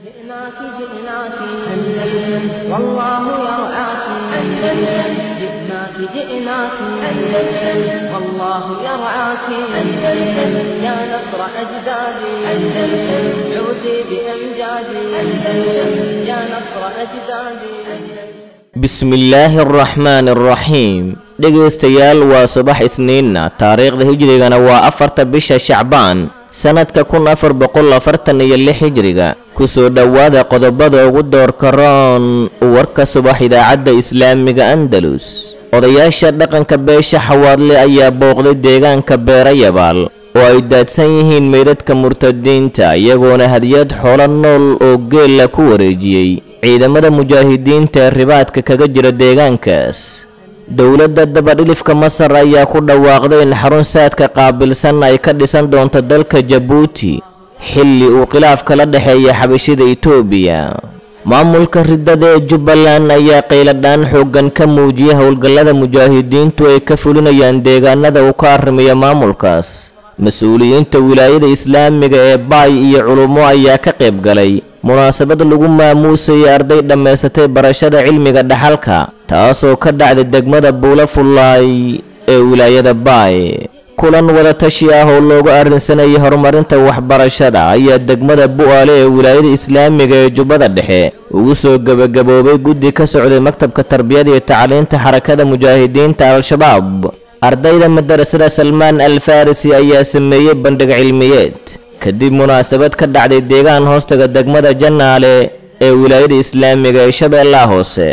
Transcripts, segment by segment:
جئناك جئناك أندلس والله يرعاك أندلس جئناك جئناك أندلس والله يرعاك أندلس يا نصر أجدادي أندلس عودي بأمجادي أندلس يا نصر أجدادي bismillaahi araxmaani araxiim dhegaystayaal waa subax isniinna taariikhda hijrigana waa afarta bisha shacbaan sannadka kun afar boqol afartan iyo lix hijriga kusoo dhowaada qodobada ugu doorka roon warka subax idaacadda islaamiga andalus odayaasha dhaqanka beesha xawaadle ayaa booqday deegaanka beerayabaal oo ay daadsan yihiin meydadka murtadiinta iyagoona hadiyad xoolo nool oo geella ku wareejiyey ciidamada mujaahidiinta ee ribaadka kaga jira deegaankaas dowladda dabadhilifka masar ayaa ku dhawaaqday in xarun saadka qaabilsan ay ka dhisan doonto dalka jabuuti xilli uu khilaaf kala dhexeeya xabashida itoobiya maamulka riddada ee jubbaland ayaa qayladhaan xooggan ka muujiyay howlgallada mujaahidiintu ay ka fulinayaan deegaanada uu ka arrimayo maamulkaas mas-uuliyiinta wilaayada islaamiga ee baay iyo culummo ayaa ka qayb galay munaasabad lagu maamuusayay arday dhammaysatay barashada cilmiga dhaxalka taasoo ka dhacday degmada buula fullaay ee wilaayada baay kulan wadatashi ah oo loogu arrinsanayay horumarinta waxbarashada ayaa degmada bu'aale ee wilaayada islaamiga ee jubbada dhexe ugu soo gebagaboobay guddi ka socday maktabka tarbiyada iyo tacliinta xarakada mujaahidiinta al-shabaab ardayda madarasada salmaan al farisi ayaa sameeyey bandhig cilmiyeed kadib munaasabad ka dhacday deegaan hoostaga degmada jannaale ee wilaayada islaamiga ee shabeellaha hoose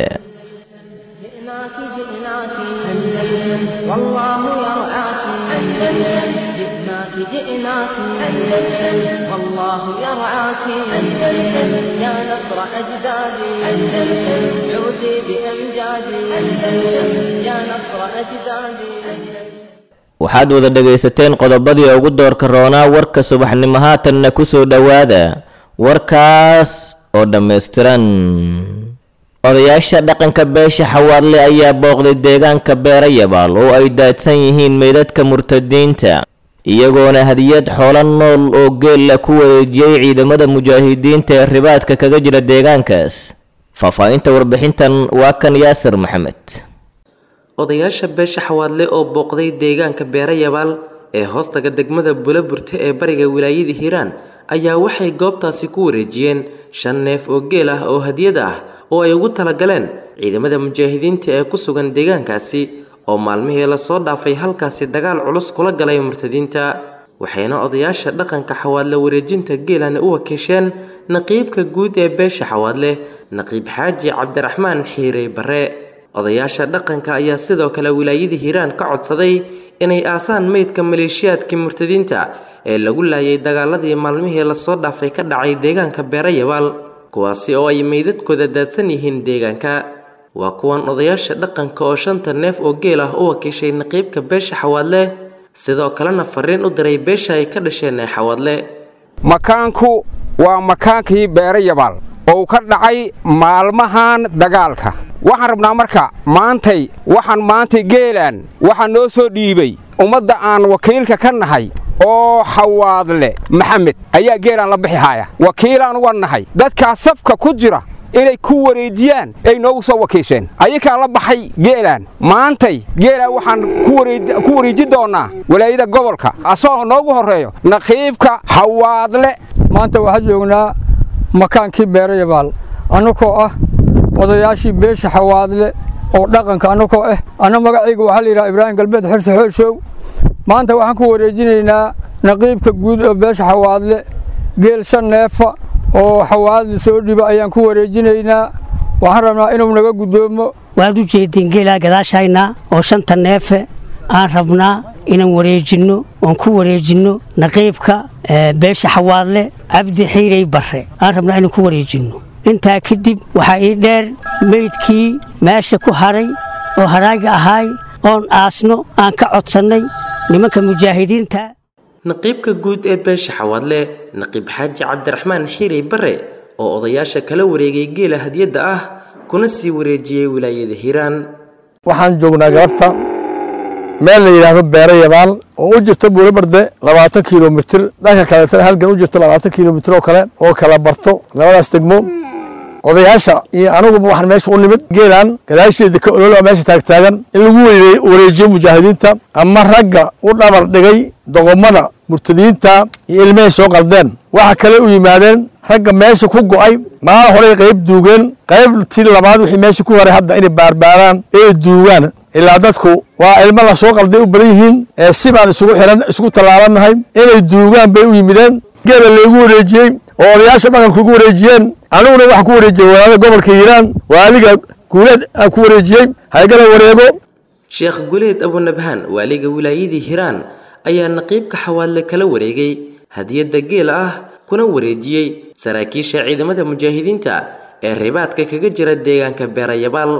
جئناك جئناك أندلس والله يرعاك أندلس جئناك جئناك أندلس والله يرعاك أندلس يا نصر أجدادي أندلس عودي بأمجادي أندلس يا نصر أجدادي waxaad wada dhegaysateen qodobadii ugu doorka roonaa warka subaxnimo haatanna ku soo dhowaada warkaas oo dhammaystiran odayaasha dhaqanka beesha xawaadle ayaa booqday deegaanka beerayabaal oo ay daadsan yihiin meydadka murtadiinta iyagoona hadiyad xoolo nool oo geella ku wareejiyey ciidamada mujaahidiinta ee ribaadka kaga jira deegaankaas faahfaahinta warbixintan waa kan yaasir maxamed odayaasha beesha xawaadle oo booqday deegaanka beerayabaal ee hoostaga degmada bulaburte ee bariga wilaayada hiiraan ayaa waxay goobtaasi ku wareejiyeen shan neef oo geel ah oo hadiyad ah oo ay ugu talagaleen ciidamada mujaahidiinta ee ku sugan deegaankaasi oo maalmihii lasoo dhaafay halkaasi dagaal culus kula galay murtadiinta waxayna odayaasha dhaqanka xawaadle wareejinta geelana u wakiisheen naqiibka guud ee beesha xawaadle naqiib xaaji cabdiraxmaan xiirey barre odayaasha dhaqanka ayaa sidoo kale wilaayada hiiraan ka codsaday inay aasaan meydka maleeshiyaadkii murtadiinta ee lagu laayay dagaaladii maalmihii lasoo dhaafay ka dhacay deegaanka beerayabaal kuwaasi oo ay meydadkooda daadsan yihiin deegaanka waa kuwan odayaasha dhaqanka oo shanta neef oo geel ah u wakiishay naqiibka beesha xawaadle sidoo kalena fariin u diray beesha ay ka dhasheen ee xawaadle makaanku waa makaankii beerayabaal oo ka dhacay maalmahan dagaalka waxaan rabnaa marka maantay waxaan maantay geelaan waxaa noo soo dhiibay ummadda aan wakiilka ka nahay oo xawaadle maxamed ayaa geelaan la bixi haya wakiilaan uga nahay dadkaa safka ku jira inay ku wareejiyaan ay noogu soo wakiisheen ayakaa la baxay geelaan maantay geelaan waxaan ku wareeji doonnaa walaayada gobolka asagoo noogu horreeyo naqiibka xawaadle maanta waxaan joognaa makaankii beerayabaal annagoo ah odayaashii beesha xawaadle oo dhaqanka annagoo ah anna magacayga waxaa la yidhaha ibraahim galbeed xirse xooshow maanta waxaan ku wareejinaynaa naqiibka guud oo beesha xawaadle geel shan neefa oo xawaadle soo dhiba ayaan ku wareejinaynaa waxaan rabnaa inuu naga guddoomo waad u jeediin geelaa gadaashayna oo shanta neefe aan rabnaa inaan wareejinno oon ku wareejinno naqiibka beesha xawaadle cabdi xiirey barre aan rabnaa inaan ku wareejinno intaa kadib waxaa ii dheer meydkii meesha ku haray oo haraaga ahaay oon aasno aan ka codsannay nimanka mujaahidiinta naqiibka guud ee beesha xawaadle naqiib xaaji cabdiraxmaan xiirey bare oo odayaasha kala wareegay geela hadiyadda ah kuna sii wareejiyey wilaayada hiiraan waxaan joognaa galabta meel la yidhaahdo beero yabaal oo u jirto buulobarde labaatan kilomitir dhanka kaleetana halgan u jirto labaatan kilomitir oo kale oo kala barto labadaas degmo odayaasha iyo anuguba waxaan meesha u nimid geelan gadaasheeda ka ololaa meesha taagtaagan in lagu wareejiyo mujaahidiinta ama ragga u dhabar dhigay doqomada murtadiinta iyo ilmahay soo qaldeen waxa kale u yimaadeen ragga meesha ku go'ay maalin horey qayb duugeen qaybtii labaad wixii meesha ku horay hadda inay baarbaaraan ee duugaan ilaa dadku waa ilmo la soo qalday u badan yihiin ee si baan isugu xiran isugu tallaabannahay inay duugaan bay u yimideen geela laygu wareejiyey oo odayaasha dhaqanku ugu wareejiyeen aniguna waxaan ku wareejiyey walaada gobolka hiiraan waaliga guuleed aan ku wareejiyey haygala wareego sheekh guleed abunabhaan waaliga wilaayadii hiiraan ayaa naqiibka xawaadle kala wareegay hadiyadda geela ah kuna wareejiyey saraakiisha ciidamada mujaahidiinta ee ribaadka kaga jira deegaanka beerayabaal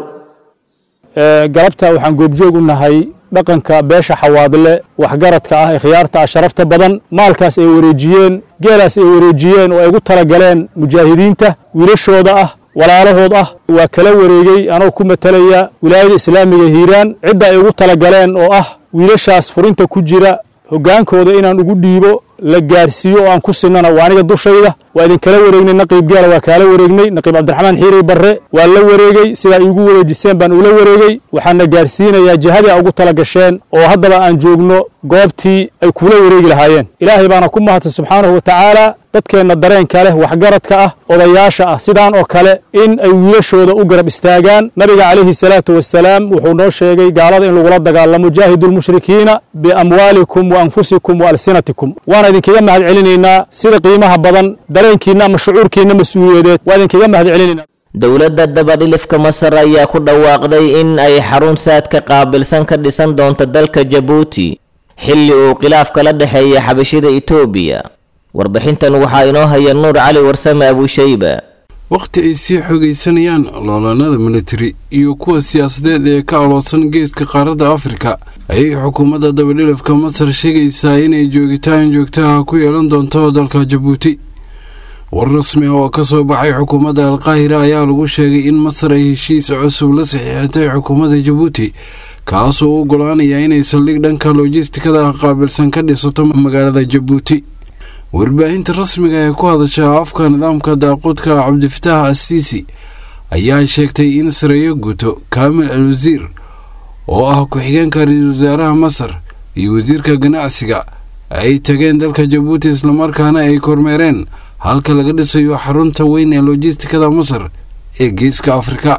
galabta waxaan goobjoog u nahay dhaqanka beesha xawaadle waxgaradka ah ee khiyaarta ah sharafta badan maalkaas ay wareejiyeen geelaas ay wareejiyeen oo ay ugu talagaleen mujaahidiinta wiilashooda ah walaalahood ah waa kala wareegey anoo ku matalaya wilaayada islaamiga hiiraan cidda ay ugu talagaleen oo ah wiilashaas furinta ku jira hoggaankooda inaan ugu dhiibo la gaarsiiyo oo aan ku sinana waa aniga dushayda waa idinkala wareegnay naqiib geela waa kaala wareegnay naqiib cabdiraxmaan xiirey barre waa la wareegey sidaa iigu wareejiseen baan ula wareegey waxaana gaarsiinayaa jihadii a ugu tala gasheen oo haddaba aan joogno goobtii ay kula wareegi lahaayeen ilaahay baana ku mahadsan subxaanahu wa tacaala dadkeenna dareenka leh waxgaradka ah odayaasha ah sidaan oo kale in ay wiilashooda u garab istaagaan nabiga calayhi salaatu wasalaam wuxuu noo sheegay gaalada in lagula dagaalamo jaahidu lmushrikiina biamwaalikum wa anfusikum wa alsinatikum waana idinkaga mahad celinaynaa sida qiimaha badan dareenkiinna ama shucuurkiinna mas-uuliyadeed waa idinkaga mahad celinaynaa dowladda dabadhilifka masar ayaa ku dhawaaqday in ay xarun saadka qaabilsan ka dhisan doonto dalka jabuuti xilli uu khilaaf kala dhexeeya xabashida itoobiya warbixintan waxaa inoo haya nuur cali warsame abushayba wakhti ay sii xogaysanayaan loolanada militari iyo kuwa siyaasadeed ee ka aloosan geeska qaaradda afrika ayay xukuumadda dabadhilafka masar sheegaysaa inay joogitaan joogtaha ku yeelan doonto dalka jabuuti war rasmi ah oo ka soo baxay xukuumadda alqaahira ayaa lagu sheegay in masar ay heshiis cusub la saxiixatay xukuumadda jabuuti kaasoo u ogolaanaya inay saldhig dhanka lojistikada qaabilsan ka dhisato magaalada jabuuti warbaahinta rasmiga ee ku hadasha afka nidaamka daaquudka cabdifitaax asiisi ayaa sheegtay in sareeyo guto kaamil al wasiir oo ah ku-xigeenka ra-iisul wasaaraha masar iyo wasiirka ganacsiga ay tageen dalka jabuuti islamarkaana ay kormeereen halka laga dhisayo xarunta weyn ee lojistikada masar ee geeska afrika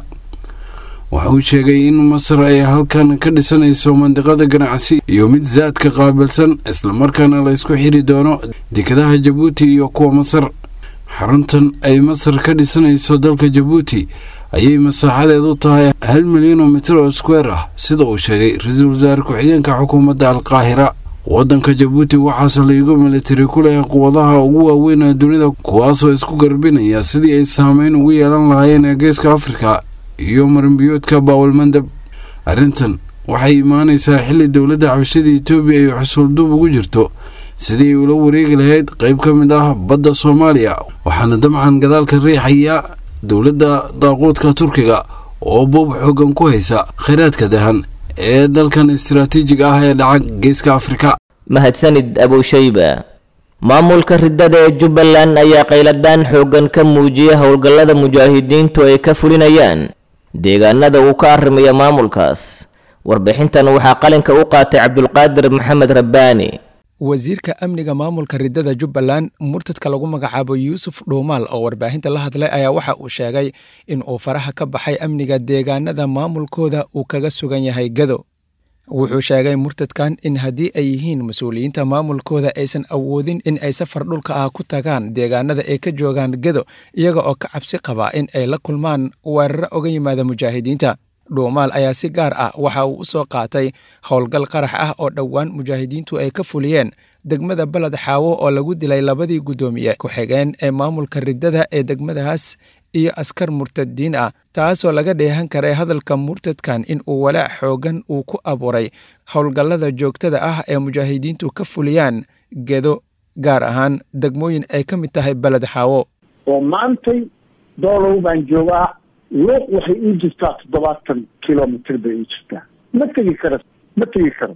wuxuu sheegay in masar ay halkan ka dhisanayso mandiqada ganacsi iyo mid saadka qaabilsan islamarkaana la ysku xiri doono dekadaha jabuuti iyo kuwa masar xaruntan ay masar ka dhisanayso dalka jabuuti ayay masaaxadeedu tahay hal milyan oo mitir oo square ah sida uu sheegay ra-iisul wasaare ku-xigeenka xukuumadda alqaahira waddanka jabuuti waxaa saldhigo militari ku leh quwadaha ugu waaweyn ee dunida kuwaasoo isku garbinaya sidii ay saameyn ugu yeelan lahaayeen ee geeska afrika iyo marinbiyoodka baawalmandab arrintan waxay imaanaysaa xilli dowladda xabashada etoobiya ay xusuulduub ugu jirto sidii ay ula wareegi lahayd qayb ka mid ah badda soomaaliya waxaana dabcan gadaalka riixaya dowladda daaquudka turkiga oo buub xoogan ku haysa khayraadka dahan ee dalkan istaraatiijiga ah ee dhaca geeska afrika mahadsanid abushayba maamulka riddada ee jubbaland ayaa qayladaan xooggan ka muujiya howlgallada mujaahidiintu ay ka fulinayaan deegaanada uu ka arrimaya maamulkaas warbixintan waxaa qalinka u qaatay cabdulqaadir maxamed rabbaani wasiirka amniga maamulka riddada jubbaland murtadka lagu magacaabo yuusuf dhuumaal oo warbaahinta la hadlay ayaa waxa uu sheegay in uu faraha ka baxay amniga deegaanada maamulkooda uu kaga sugan yahay gado wuxuu sheegay murtadkan in haddii ay yihiin mas-uuliyiinta maamulkooda aysan awoodin in ay safar dhulka ah ku tagaan deegaanada ay ka joogaan gedo iyaga oo ka cabsi qaba in ay la kulmaan weeraro oga yimaada mujaahidiinta dhuumaal ayaa si gaar ah waxa uu u soo qaatay howlgal qarax ah oo dhowaan mujaahidiintu ay ka fuliyeen degmada baled xaawo oo lagu dilay labadii guddoomiye ku-xigeen ee maamulka riddada ee degmadaas iyo askar murtadiin ah taasoo laga dheehan karay hadalka murtadkan in uu walaac xoogan uu ku abuuray howlgallada joogtada ah ee mujaahidiintu ka fuliyaan gedo gaar ahaan degmooyin ay ka mid tahay baled xaawo oo maantay doolow baan joogaa luuq waxay ii jirtaa toddobaatan kilomitr bay ii jirtaa ma tegi karo ma tegi karo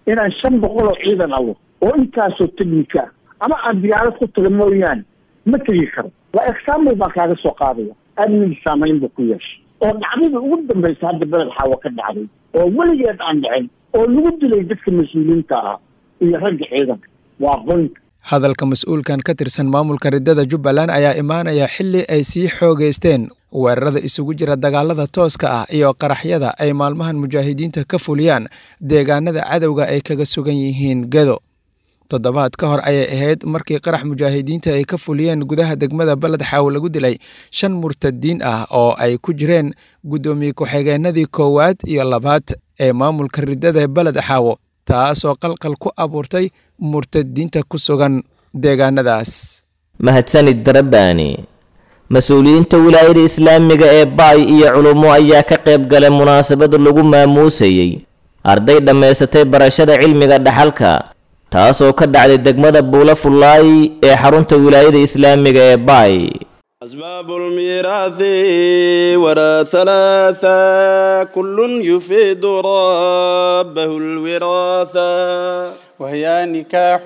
inaan shan boqol oo ciidan awo oo intaasoo technica ama aan diyaarad ku taga mooyaane ma tegi karo waa example baan kaaga soo qaadaya amniga saamayn buu ku yeeshay oo dhacdada ugu dambaysa hadda beled xaawa ka dhacday oo weligeed aan dhicin oo lagu dilay dadka mas-uuliyiinta ah iyo ragga ciidanka waa qoynka hadalka mas-uulkan ka tirsan maamulka riddada jubbaland ayaa imaanaya xilli ay sii xoogeysteen weerarada isugu jira dagaalada tooska ah iyo qaraxyada ay maalmahan mujaahidiinta ka fuliyaan deegaanada cadowga ay kaga sugan yihiin gedo toddobaad ka hor ayay ahayd markii qarax mujaahidiinta ay ka fuliyeen gudaha degmada beled xaawo lagu dilay shan murtadiin ah oo ay ku jireen guddoomiye ku-xigeenadii koowaad iyo labaad ee maamulka riddada beled xaawo taasoo qalqal ku abuurtay murtadiinta ku sugan deegaanadaas mahadsanid darabaani mas-uuliyiinta wilaayada islaamiga ee baay iyo culummo ayaa ka qayb galay munaasabad lagu maamuusayey arday dhammaysatay barashada cilmiga dhaxalka taasoo ka dhacday degmada buula fullaay ee xarunta wilaayada islaamiga ee baay أسباب الميراث وراء ثلاثة كل يفيد ربه الوراثة وهي نكاح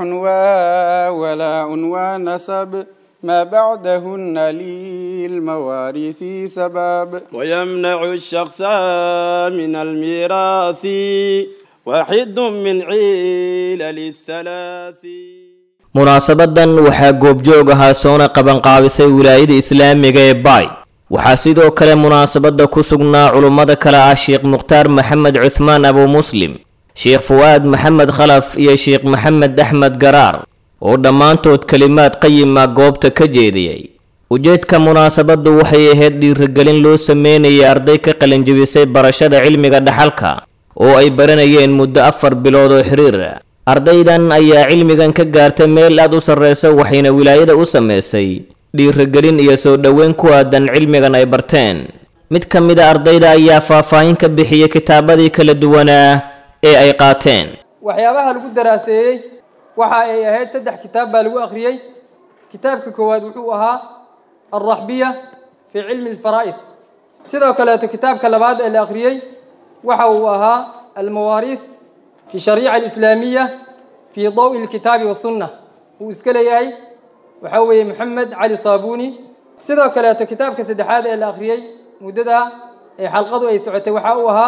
وولاء ونسب ما بعدهن للمواريث سباب ويمنع الشخص من الميراث واحد من علل الثلاث munaasabadan waxaa goobjoog ahaa soona qabanqaabisay wilaayada islaamiga ee baay waxaa sidoo kale munaasabadda ku sugnaa culummada kale ah sheekh mukhtaar maxamed cuthmaan abu muslim sheekh fuwaad maxamed khalaf iyo sheekh maxamed axmed garaar oo dhammaantood kelimaad qayima goobta ka jeediyey ujeedka munaasabaddu waxay ahayd dhiirigelin loo sameynayay arday ka qalinjibisay barashada cilmiga dhaxalka oo ay baranayeen muddo afar bilood oo xiriir ardaydan ayaa cilmigan ka gaartay meel aad u sarreysa waxayna wilaayada u samaysay dhiirigelin iyo soo dhoweyn ku aadan cilmigan ay barteen mid ka mid a ardayda ayaa faahfaahin ka bixiyey kitaabadii kala duwanaa ee ay qaateen waxyaabaha lagu daraaseeyey waxa ay ahayd saddex kitaab baa lagu akhriyey kitaabka koowaad wuxuu ahaa alraxbiya fii cilmi alfaraa'id sidoo kaleeto kitaabka labaad ee la akhriyey waxa uu ahaa almawaariith في الشريعة الإسلامية في ضوء الكتاب والسنة وإسكال ياهي وحوي محمد علي صابوني سيدو كلاته كتاب كسدحاد إلى آخريي مددها حلقة أي سعة وحاوها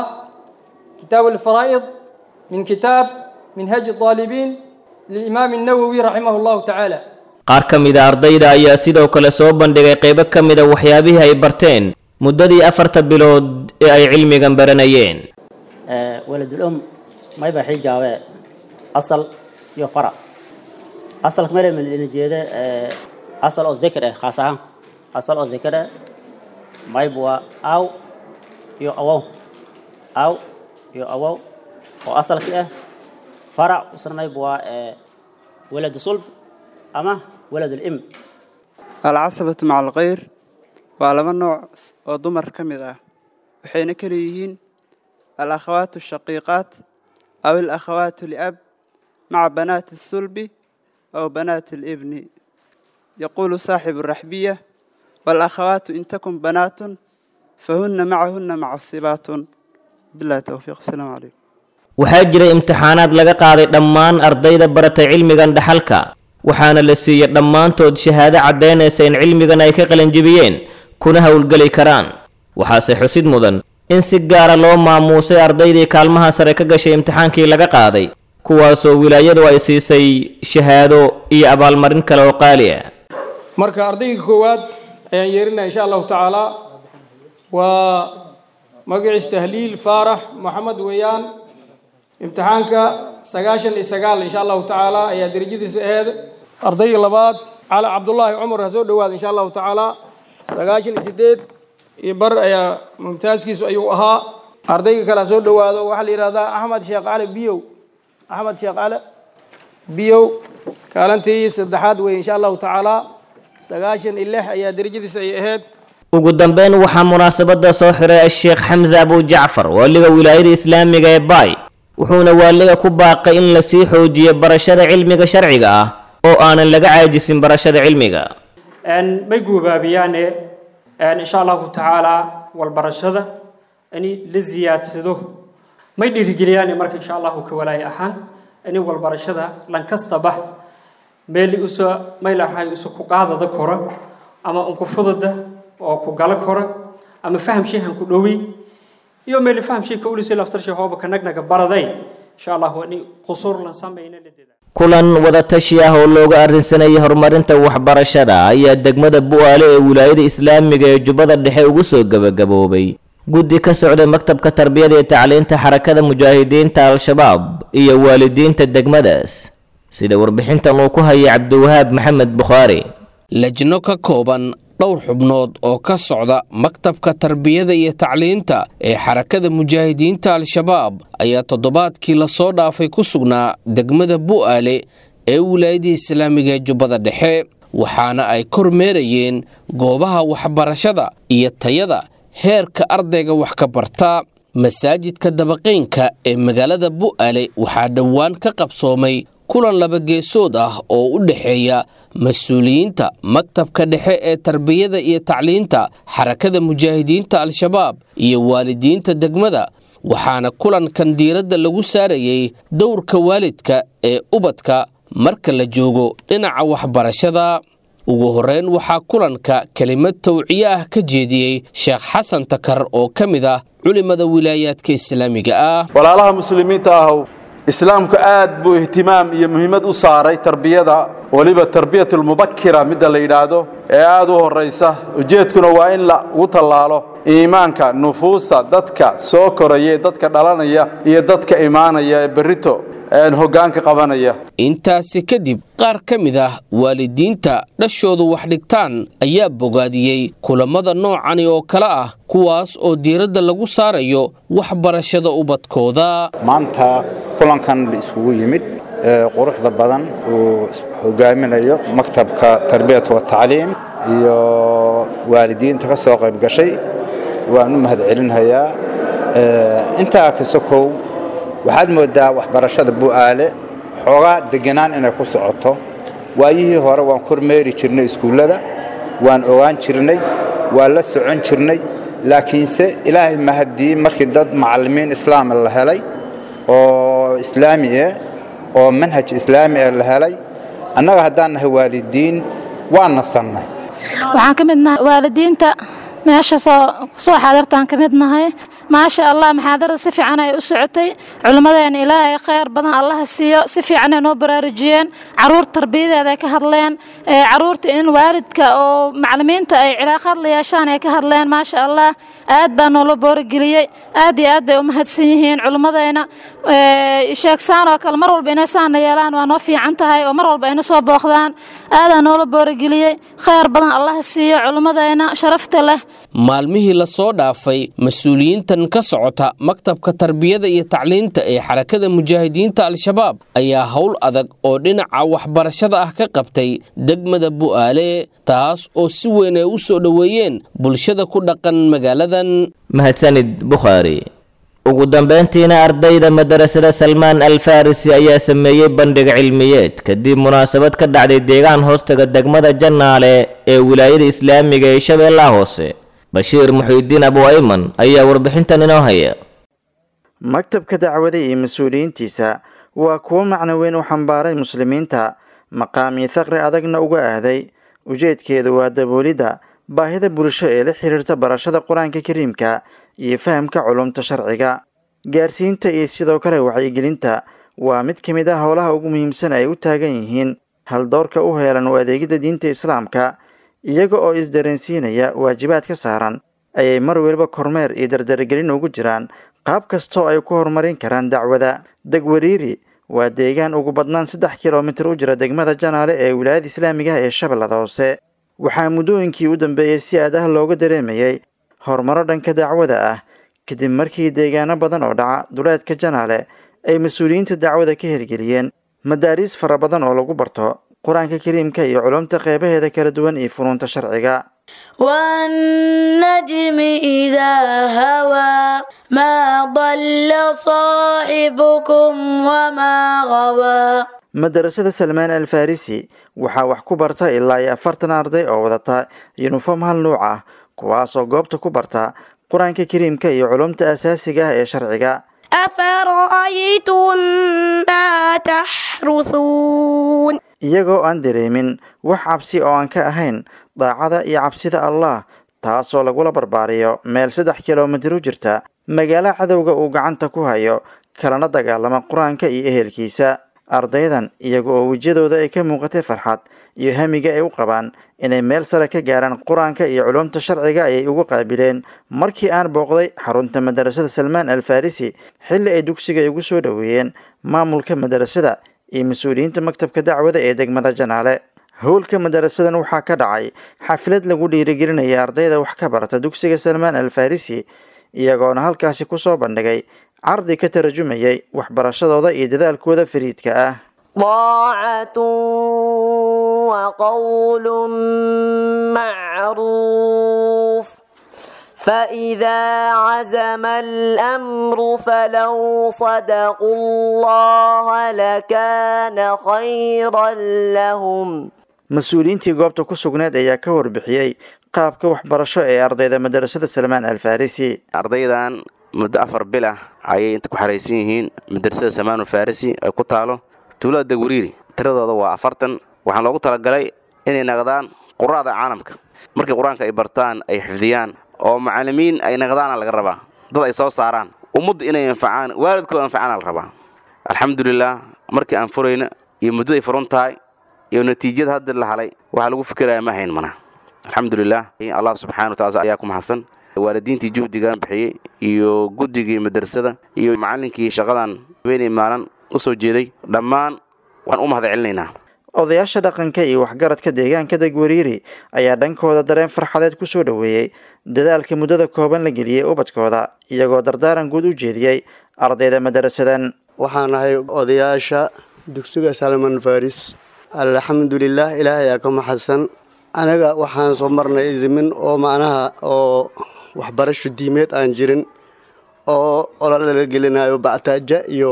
كتاب الفرائض من كتاب منهج الطالبين للإمام النووي رحمه الله تعالى qaar ka mid a ardayda ayaa sidoo kale soo bandhigay qaybo ka mid a waxyaabihii ay barteen muddadii afarta bilood ee ay cilmigan baranayeen waladulum mayba xijaabe asal iyo fara asalka mare malina jeeda asal oo dhikr ah khaas ahaan asal oo dhikr ah mayba waa aw iyo awow aw iyo awow oo asalki ah farac usna mayba waa walad sulb ama walad im alcasabatu maca alkhayr waa laba nooc oo dumar ka mid ah waxayna kala yihiin alakhawaat ashaqiiqaat أو الأخوات لأب مع بنات الصلب أو بنات الابن يقول صاحب الرحبية والأخوات إن تكن بنات فهن معهن معصبات بالله توفيق السلام عليكم waxaa jiray imtixaanaad laga qaaday dhammaan ardayda baratay cilmigan dhaxalka waxaana la siiyey dhammaantood shahaado caddaynaysa in cilmigan ay ka qalanjibiyeen kuna howlgeli karaan waxaase xusid mudan in si gaara loo maamuusay ardaydii kaalmaha sare ka gashay imtixaankii laga qaaday kuwaasoo wilaayadu ay siisay shahaado iyo abaalmarin kale oo qaali ah marka ardayga koowaad ayaan yeerinaya insha allahu tacaala waa magaciis tahliil faarax maxamed weeyaan imtixaanka sagaashan iyo sagaal insha allahu tacaala ayaa derajadiisa aheed ardayga labaad cali cabdullaahi cumar ha soo dhowaada insha allahu tacaala sagaashan iyo sideed iyo bar ayaa mumtaaskiisu ayuu ahaa ardayga kale ha soo dhowaado waxaa la yidhahdaa axmed sheekh cali biyow axmed sheekh cali biyow kaalintii saddexaad wey insha allahu tacaala sagaashan iyo lix ayaa derajadiisa ay ahayd ugu dambeyn waxaa munaasabada soo xiray asheekh xamse abu jacfar waaliga wilaayada islaamiga ee baay wuxuuna waaliga ku baaqay in lasii xoojiyo barashada cilmiga sharciga ah oo aanan laga caajisin barashada cilmiga may guubaabiyaane insha allahu tacaala walbarashada in la ziyaadsado may dhiirigeliyaan marka insha allahu ka walaaya ahaan in walbarashada lankastaba meel usoo maylahay isu ku qaadada kora ama unku fudada oo ku gala kora ama faham sheehan ku dhowi iyo meel faham sheeka ulisi laftarshe hooba ka nagnaga baraday insha allahu in qusuur lan samayna la kulan wadatashi ah oo looga arrinsanayay horumarinta waxbarashada ayaa degmada bu'aale ee wilaayada islaamiga ee jubbada dhexe ugu soo gebagaboobay guddi ka socday maktabka tarbiyada iyo tacliinta xarakada mujaahidiinta al-shabaab iyo waalidiinta degmadaas sida warbixintan uu ku hayay cabdiwahaab maxamed bukhaari lajno ka kooban dhowr xubnood oo ka socda maktabka tarbiyada iyo tacliinta ee xarakada mujaahidiinta al-shabaab ayaa toddobaadkii lasoo dhaafay ku sugnaa degmada bu'aale ee wilaayadii islaamiga ee jubbada dhexe waxaana ay kormeerayeen goobaha waxbarashada iyo tayada heerka ardayga wax ka barta masaajidka dabaqeynka ee magaalada bu'aale waxaa dhowaan ka qabsoomay kulan laba geesood ah oo u dhexeeya mas-uuliyiinta maktabka dhexe ee tarbiyada iyo tacliinta xarakada mujaahidiinta al-shabaab iyo waalidiinta degmada waxaana kulankan diiradda lagu saarayey dowrka waalidka ee ubadka marka la joogo dhinaca waxbarashada ugu horreyn waxaa kulanka kelimad tawciye ah ka jeediyey sheekh xasan takar oo ka mid ah culimada wilaayaadka islaamiga ah walaalaha muslimiinta ahow islaamku aad buu ihtimaam iyo muhiimad u saaray tarbiyada weliba tarbiyatulmubakira midda la yidhaahdo ee aad u horraysa ujeedkuna waa in lagu tallaalo iimaanka nufuusta dadka soo koraya ee dadka dhalanaya iyo dadka imaanaya ee berrito hoggaanka qabanaya intaasi kadib qaar ka mid ah waalidiinta dhashoodu wax dhigtaan ayaa bogaadiyey kulammada noocani oo kale ah kuwaas oo diiradda lagu saarayo waxbarashada ubadkooda maanta kulankan la isugu yimid ee quruxda badan uu hogaaminayo maktabka tarbiyat watacliim iyo waalidiinta ka soo qayb gashay waan u mahadcelinhayaa intaa kasokow waxaad moodaa waxbarashada bu'aale xoogaa deganaan inay ku socoto waayihii hore waan kormeeri jirnay iskuullada waan ogaan jirnay waan la socon jirnay laakiinse ilaahay mahadii markii dad macallimiin islaama la helay oo islaami ah oo manhaj islaami ah la helay annaga haddaan nahay waalidiin waan nasannay waxaan ka mid nahay waalidiinta meesha soo soo xaadirtaan ka mid nahay maasha allah maxaadarada si fiican ay u socotay culimmadeena ilaahay khayr badan allaha siiyo si fiican ay noo baraarujiyeen caruur tarbiyadeeda ay ka hadleen caruurta in waalidka oo macallimiinta ay cilaaqaad la yeeshaan ay ka hadleen maasha allah aad baa noola boorigeliyey aad iyo aad bay u mahadsan yihiin culimmadeena sheegsaan oo kale mar walba inay saana yeelaan waa noo fiican tahay oo mar walba ayna soo booqdaan aadaa noola boorigeliyey khayr badan allaha siiyo culimmadeena sharafta leh maalmihii lasoo dhaafay mas-uuliyiintan ka socota maktabka tarbiyada iyo tacliinta ee xarakada mujaahidiinta al-shabaab ayaa howl adag oo dhinaca waxbarashada ah ka qabtay degmada bu'aale taas oo si weyn ay u soo dhoweeyeen bulshada ku dhaqan magaaladan mahadsanid bukhaari ugu dambeyntiina ardayda madarasada salmaan al farisi ayaa sameeyey bandhig cilmiyeed kadib munaasabad ka dhacday deegaan hoostaga degmada jannaale ee wilaayada islaamiga ee shabeellaha hoose bashiir muxiidiin abu ayman ayaa warbixintan inoo haya maktabka dacwada iyo mas-uuliyiintiisa waa kuwo macno weyn u xambaaray muslimiinta maqaamii thaqri adagna uga ahday ujeedkeedu waa daboolidda baahida bulsho ee la xiriirta barashada qur-aanka kariimka iyo fahamka culumta sharciga gaarsiinta iyo sidoo kale wacyigelinta waa mid ka mid ah howlaha ugu muhiimsan ay u taagan yihiin haldoorka u heelan u adeegidda diinta islaamka iyaga oo isdareensiinaya waajibaad ka saaran ayay mar weliba kormeer iyo dardaragelin ugu jiraan qaab kastoo ay ku horumarin karaan dacwada degwariiri waa deegaan ugu badnaan saddex kilomitir u jira degmada janaale ee wilaayada islaamiga ee shabeellada hoose waxaa muddooyinkii u dambeeyey si aad ah looga dareemayay horumaro dhanka dacwada ah kadib markii deegaano badan oo dhaca duleedka janaale ay mas-uuliyiinta dacwada ka hirgeliyeen madaariis fara badan oo lagu barto qur-aanka kariimka iyo culumta qeybaheeda kala duwan iyo funuunta sharciga والنجم إذا هوى ما ضل صاحبكم وما غوى madarasada salmaan al farisi waxaa wax ku barta ilaa iyo afartan arday oo wadata yunifom hal nuuc ah kuwaasoo goobta ku barta qur-aanka kariimka iyo culumta asaasiga ah ee sharciga أفرأيتم ما تحرثون iyagoo aan dareemin wax cabsi oo aan ka ahayn daacada iyo cabsida allah taasoo lagula barbaariyo meel saddex kilomitir u jirta magaalo cadowga uu gacanta ku hayo kalana dagaalama qur-aanka iyo ehelkiisa ardaydan iyaga oo wejiyadooda ay ka muuqatay farxad iyo hamiga ay u qabaan inay meel sare ka gaaraan qur-aanka iyo culumta sharciga ayay ugu qaabileen markii aan booqday xarunta madarasada salmaan al farisi xilli ay dugsiga igu soo dhoweeyeen maamulka madarasada iyo mas-uuliyiinta maktabka dacwada ee degmada janaale howlka madarasadan waxaa ka dhacay xaflad lagu dhiirigelinaya ardayda wax ka barata dugsiga salmaan al farisi iyagoona halkaasi kusoo bandhigay cardi ka tarajumayay waxbarashadooda iyo dadaalkooda fariidka ah طاعة وقول معروف فإذا عزم الأمر فلو صدقوا الله لكان خيرا لهم mas-uuliyiintii goobta ku sugneed ayaa ka warbixiyey qaabka waxbarasho ee ardayda madarasada salmaan al farisi ardaydan muddo afar bil ah ayay inta ku xaraysan yihiin madrasada samaanu farisi ay ku taalo tuulada dagwariiri tiradooda waa afartan waxaan loogu talagalay inay naqdaan qura'da caalamka markii qur-aanka ay bartaan ay xifdiyaan oo macallimiin ay naqdaana laga rabaa dad ay soo saaraan ummadda inay anfacaan waalidkooda anfacaana la rabaa alxamdulilah markii aan furayna iyo muddaday furun tahay iyo natiijada hadda la halay waxaa lagu fikiraya ma hayn mana alxamdulilah allah subxana wataala ayaa ku mahadsan waalidiintii juhdigan bixiyey iyo guddigii madrasada iyo macallinkii shaqadan habeenay maalin u soo jeeday dhammaan waan u mahad celinaynaa odayaasha dhaqanka iyo waxgaradka deegaanka degwariiri ayaa dhankooda dareen farxadeed ku soo dhoweeyey dadaalka muddada kooban la geliyey ubadkooda iyagoo dardaaran guud u jeediyey ardayda madarasadan waxaan ahay odayaasha dugsiga salman faris alxamdulilah ilaahay aa ka maxadsan anaga waxaan soo marnay zimin oo macnaha oo waxbarasho diimeed aan jirin oo ololala gelinayo bactaaja iyo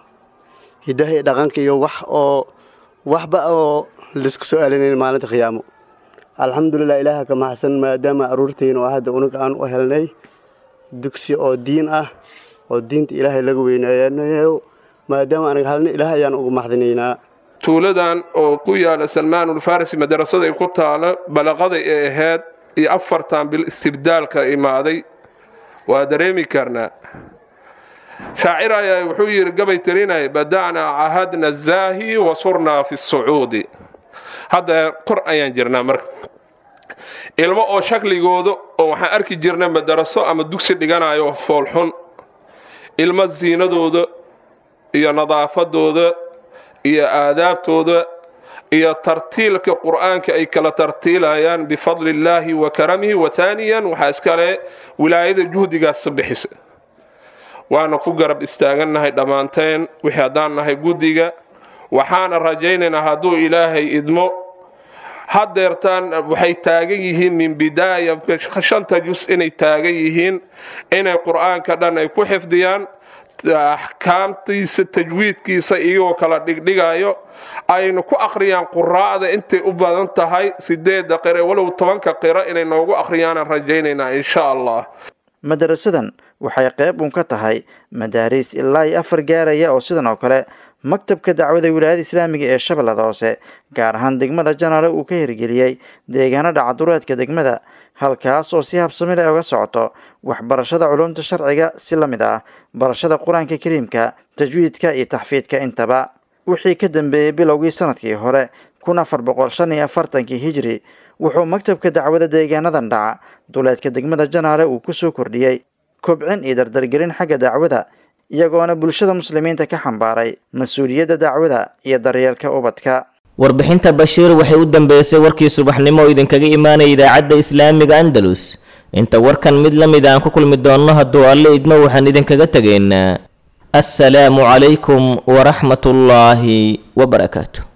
hidaha iyo dhaqanka iyo wax oo waxba oo laisku soo alinayn maalinta khiyaamo alxamdulilah ilaaha ka maxsan maadaama aruurtayna oo hadda unaga aan u helnay dugsi oo diin ah oo diinta ilaahay laga weynaayanayo maadaama anaga halna ilaah ayaan ugu maxdinaynaa tuuladan oo ku yaala salmaanul farisi madarasada ay ku taalo balaqaday ee ahayd iyo afartan bil istibdaalka imaaday waa dareemi karnaa shaacir ayaa wuxuu yidhi gabay tirinay bada'naa cahadna zaahi wasurnaa fi sucuudi hadda kor ayaan jirnaa marka ilmo oo shakligooda oo waxaan arki jirnay madaraso ama dugsi dhiganayo foolxun ilmo ziinadooda iyo nadaafadooda iyo aadaabtooda iyo tartiilka qur'aanka ay kala tartiilayaan bifadli illaahi wa karamihi wa taaniyan waxaa iskale wilaayada juhdigaas bixisa waana ku garab istaagannahay dhammaanteen wixii haddaan nahay guddiga waxaana rajaynaynaa hadduu ilaahay idmo haddeertaan waxay taagan yihiin min bidaaya shanta jus inay taagan yihiin inay qur'aanka dhan ay ku xifdiyaan axkaamtiisa tajwiidkiisa iyagoo kala dhigdhigayo aynu ku akhriyaan quraa'da intay u badan tahay sideedda qire walow tobanka qiro inay noogu akhriyaanaan rajaynaynaa insha allah madarasadan waxay qayb uun ka tahay madaariis ilaa iyo afar gaaraya oo sidan oo kale maktabka dacwada wilaayada islaamiga ee shabeellada hoose gaar ahaan degmada janaale uu ka hirgeliyey deegaano dhacadureedka degmada halkaas oo si habsami leh uga socoto waxbarashada culumta sharciga si la mid ah barashada qur-aanka kariimka tajwiidka iyo taxfiidka intaba wixii ka dambeeyey bilowgii sanadkii hore kun afar boqol shan iyo afartankii hijri wuxuu maktabka dacwada deegaanadan dhaca duleedka degmada janaale uu kusoo kordhiyey kobcin iyo dardargelin xagga dacwada iyagoona bulshada muslimiinta ka xambaaray mas-uuliyadda dacwada iyo daryeelka ubadka warbixinta bashiir waxay u dambeysay warkii subaxnimo oo idinkaga imaanaya idaacadda islaamiga andalus inta warkan mid la mid aan ku kulmi doonno hadduu alle idmo waxaan idinkaga tegaynaa assalaamu calaykum waraxmatullaahi wabarakaatu